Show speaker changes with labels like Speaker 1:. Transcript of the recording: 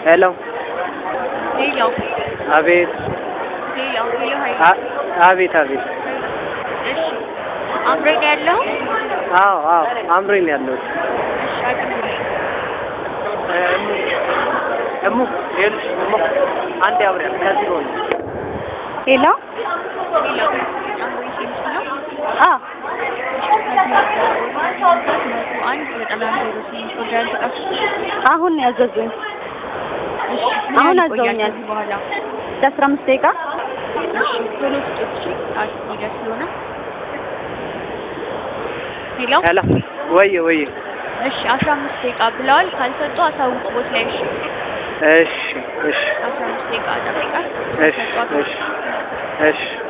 Speaker 1: ሄሎ
Speaker 2: ሄሎ
Speaker 1: አቤት
Speaker 2: ሄሎ ሄሎ ሀይ
Speaker 1: አ- አቤት አቤት
Speaker 2: እሺ አምሮኝ ያለው
Speaker 1: አዎ አዎ አምሮኝ ነው ያለሁት
Speaker 2: እሺ አቅርቡልኝ
Speaker 1: እሙ እሙ ይኸውልሽ እሙ አንዴ አብረን ከዚህ ሆነ
Speaker 3: ሄሎ
Speaker 2: ሄሎ አምሮኝ ሴምስ ነው
Speaker 3: አ
Speaker 2: አንድ ዘጠና ዜሮ ስምንት ወዳል ተቀፍ
Speaker 3: አሁን ነው ያዘዙኝ
Speaker 2: እሺ
Speaker 3: አሁን
Speaker 2: ምን ያህል ይቆያል
Speaker 3: አዘውኛል።
Speaker 2: ከዚህ በኋላ
Speaker 3: ለአስራ አምስት ደቂቃ
Speaker 2: እሺ ቶሎ ስጡት እሺ ሰዓት ሊደርስ ስለሆነ ሄሎ
Speaker 1: ሄሎ ወየ ወየ
Speaker 2: እሺ አስራ አምስት ደቂቃ ብለዋል ካልሰጡ አሳውቁ ቦት ላይ እሺ
Speaker 1: እሺ እሺ
Speaker 2: አስራ አምስት ደቂቃ ጠብቃል
Speaker 1: እሺ እሺ እሺ